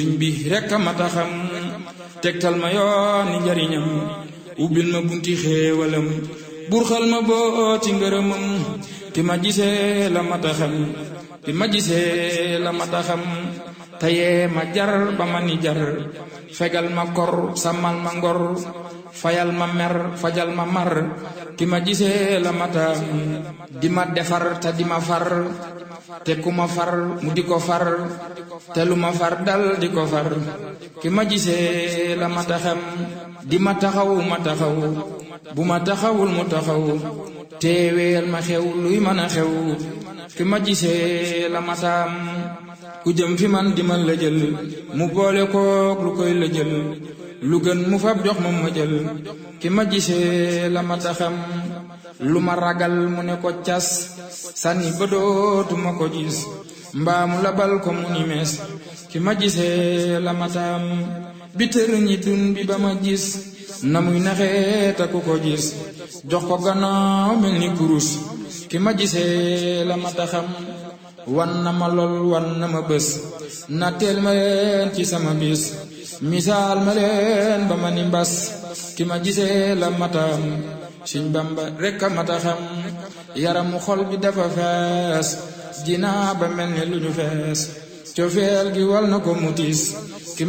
sëriñ bi rekk a mata xam tegtal ma yooni njariñam ubbil ma bunti xéewalam burxal ma boo ci ngërëmam ki ma gisee la mata xam ki ma gisee la mata xam tayee ma jar ba ma ni jar fegal ma kor sàmmal ma ngor fayal ma mer fajal ma mar ki ma gisee la mata di ma defar te di ma far te ku ma far mu di ko far te lu ma far dal di ko far ki ma gisee la ma taxam di ma taxaw ma taxaw bu ma taxawul mu taxaw teeweel ma xew luy mën a xew ki ma gisee la ma taam ku jëm fi man di ma lëjël mu boole kook lu koy lëjël lu gën mu fab jox ma ma jël ki ma gisee la ma taxam lu ma ragal mu ne ko cas sànni ba dootuma ko gis mbaamu labal ko mu ni mees ki ma gisee la mataam bi tër ñi dun bi ba ma gis na muy naxee ta ku ko gis jox ko gannaaw mel ni kurus ki ma gisee la mataxam wan na ma lool wan na ma bés na teel ma leen ci sama bis misaal ma leen ba ma ni mbas ki ma gisee la mataam Sëñ Bamba rekk a mata xam yaramu xol bi dafa fees jinaa ba mel ni lu ñu fees cofeel gi wal na ko mutis